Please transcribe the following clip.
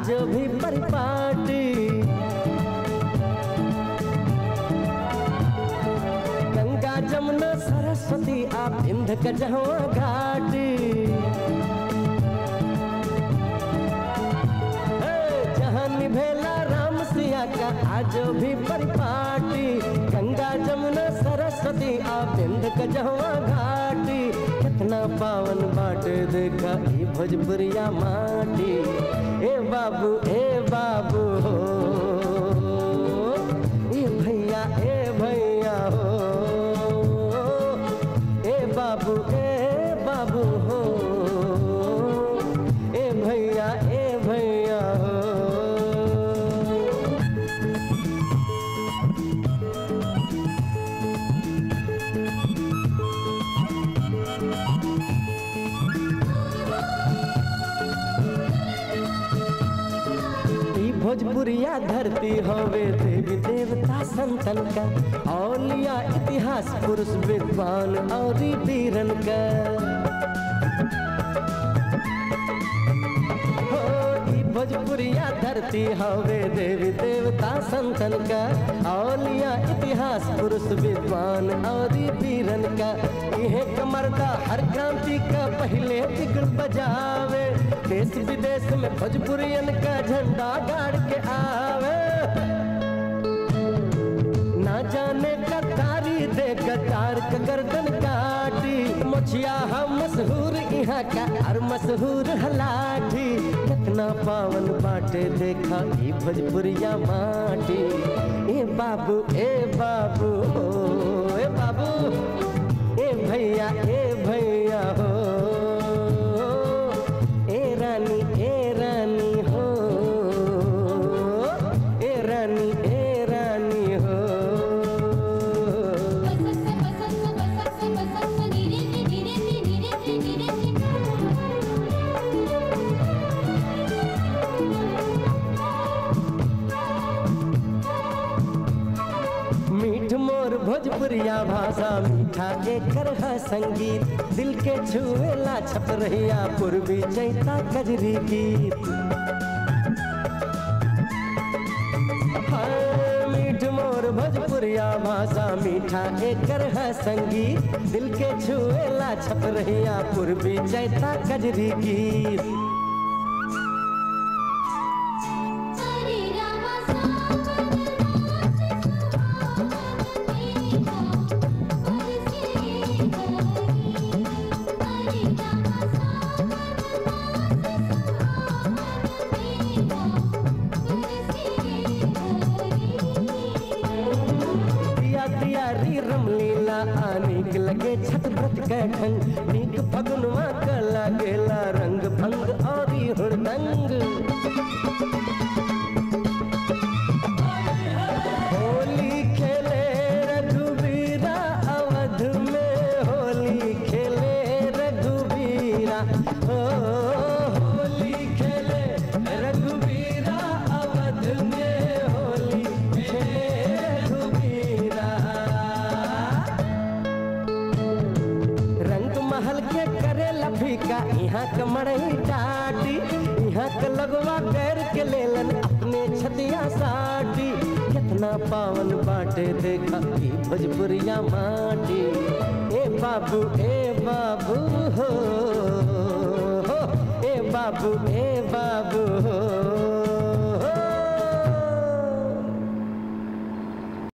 आज भी परिपाटी गंगा जमुना सरस्वती आ बिंद कजहवा घाटी हे, जहाँ निभेला राम सिया का आज भी परिपाटी गंगा जमुना सरस्वती आ बिंद कजहवा घाटी कितना पावन बाटे देखा ई भोजपुरिया माटी ए बाबू ए बाबू हो ए भैया ए भैया हो ए बाबू ए बाबू हो ए भैया ए भैया हो ई भोजपुरिया धरती हवे देवी देवता संतन का औलिया इतिहास पुरुष विद्वान और वीरन का हो, ई भोजपुरिया धरती हवे देवी देवता संतन का औलिया इतिहास पुरुष विद्वान और वीरन का इहे कमरदा हर क्रांति का पहले बिगड़ बजावे देश विदेश में भोजपुरियन का झंडा गाड़ के आवे ना जाने कतारी दे कतार का गर्दन काटी मुछिया हम मशहूर यहाँ का और मशहूर हलाठी कितना पावन बाटे देखा ई भोजपुरिया माटी ए बाबू ए बाबू हो ए बाबू ए भैया ए भैया हो ए रानी ए रानी हो ए रानी ए रानी हो मीठ मोर भोजपुरिया भाषा मीठा के करहा संगीत दिल के छुएला छप रहिया पूर्वी चैता कजरी गीत हाय, मीठ मोर भोजपुरिया भाषा मीठा के करहा संगीत दिल के छुएला छप रहिया पूर्वी चैता कजरी गीत दिया दिया री रमलीला आनिक लगे छत व्रत कैठन नीक फगुनवा का लागेला रंग भंग और हुड़दंग होली खेले रघुबीरा अवध में होली खेले रघुबीरा हो होली खेले रघुबीरा अवध में होली खेले रघुबीरा रंग महल के करे लफीका यहाँ के मड़ई टाटी यहाँ के लगवा कर के लेलन अपने छतिया साटी कितना पावन बाटे देखा ई भोजपुरिया माटी ए बाबू ए बाबू हो हो ए बाबू ए